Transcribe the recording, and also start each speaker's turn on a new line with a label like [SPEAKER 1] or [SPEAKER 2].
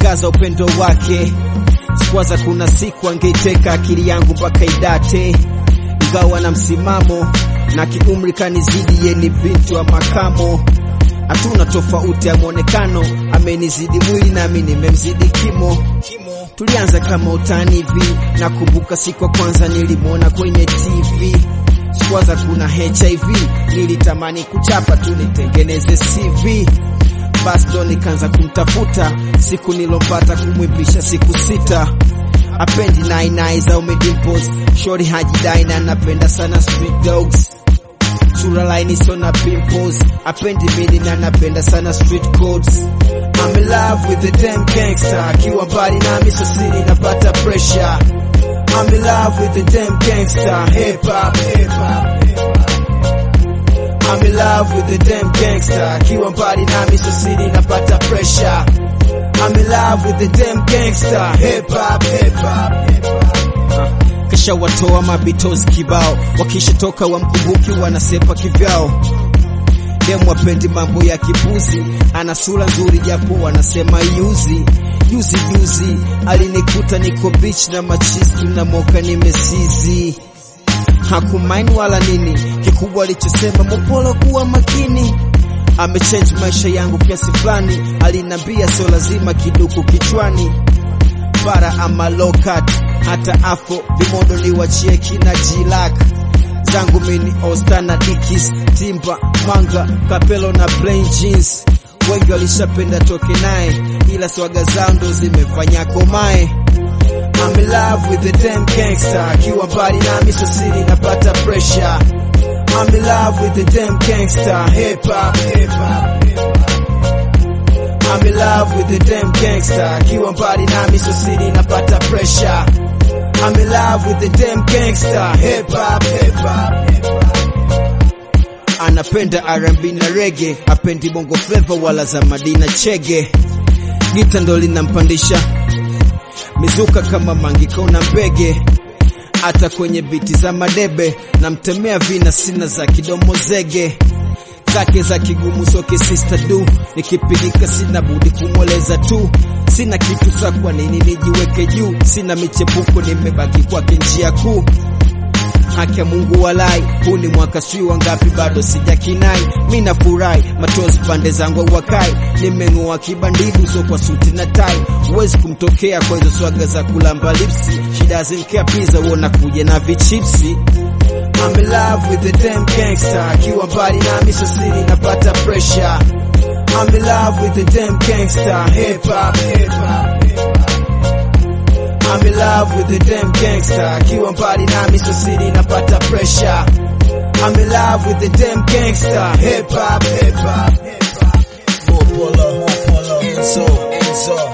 [SPEAKER 1] shangaza upendo wake. Sikwaza kuna siku angeiteka akili yangu mpaka idate, ingawa na msimamo na kiumri kanizidi, ye ni binti wa makamo. Hatuna tofauti ya mwonekano, amenizidi mwili nami nimemzidi kimo. Tulianza kama utani hivi, nakumbuka siku ya kwanza nilimwona kwenye TV. Sikwaza kuna HIV, nilitamani kuchapa tu nitengeneze CV. Basi ndo nikaanza kumtafuta, siku nilompata kumwimbisha siku sita. Apendi nainai za umedimpos, shori hajidai na napenda sana street dogs sura laini so na pimples, apendi mini na napenda sana street codes. I'm in love with the damn gangster, akiwa mbali nami so siri napata pressure. I'm in love with the damn gangster, hip hop, hip hop, hip hop. I'm in love with the damn gangster, akiwa mbali nami so siri napata pressure. I'm in love with the damn gangster, hip hop, hip hop, hip hop. Kisha watoa mabitozi kibao, wakishatoka wamkumbuki wanasepa kivyao. Demu wapendi mambo ya kipuzi, ana sura nzuri japo wanasema yuzi. Juzi juzi alinikuta niko beach na machizi na moka nimesizi, hakumaini wala nini, kikubwa alichosema Mopolo kuwa makini amechange maisha yangu kiasi fulani, alinambia sio lazima kiduku kichwani bara ama lokat hata afo vimodo niwachie kina jilak zangu mini osta na dikis timba manga kapelo na plain jeans wengi walishapenda toke naye ila swaga zao ndo zimefanya komae I'm in love with the damn gangster akiwa mbali nami so siri napata pressure I'm in love with the damn gangster hip hop hip hop hip hop I'm in love with the damn gangster akiwa mbali nami so siri napata pressure I'm in love with the damn gangster hip hop hip hop hip hop anapenda R&B na reggae apendi bongo flava wala za Madina Chege gita ndo linampandisha mizuka kama mangiko na mbege hata kwenye biti za madebe namtemea vina sina za kidomo zege zake za kigumu soke sister du nikipigika sina budi kumweleza tu sina kitu sa kwa nini nijiweke juu sina michepuko nimebaki kwake njia kuu haki ya Mungu walai, huu ni mwaka sijui wangapi bado sijakinai. Mi nafurahi machozi pande zangu wakai, nimeng'oa kibandidu so kwa suti na tai, huwezi kumtokea kwa hizo swaga za kulamba lipsi. She doesn't care pizza, uona kuja na vichipsi. I'm in love with the damn gangster, akiwa mbali nami so siri napata pressure. I'm in love with the damn gangster, hip hop, hip hop, hip hop. I'm in love with the damn gangster akiwa mbali nami so siri napata pressure I'm in love with the damn gangster hip hop hip hop hip hop
[SPEAKER 2] Mopolo, Mopolo, Enzo, Enzo.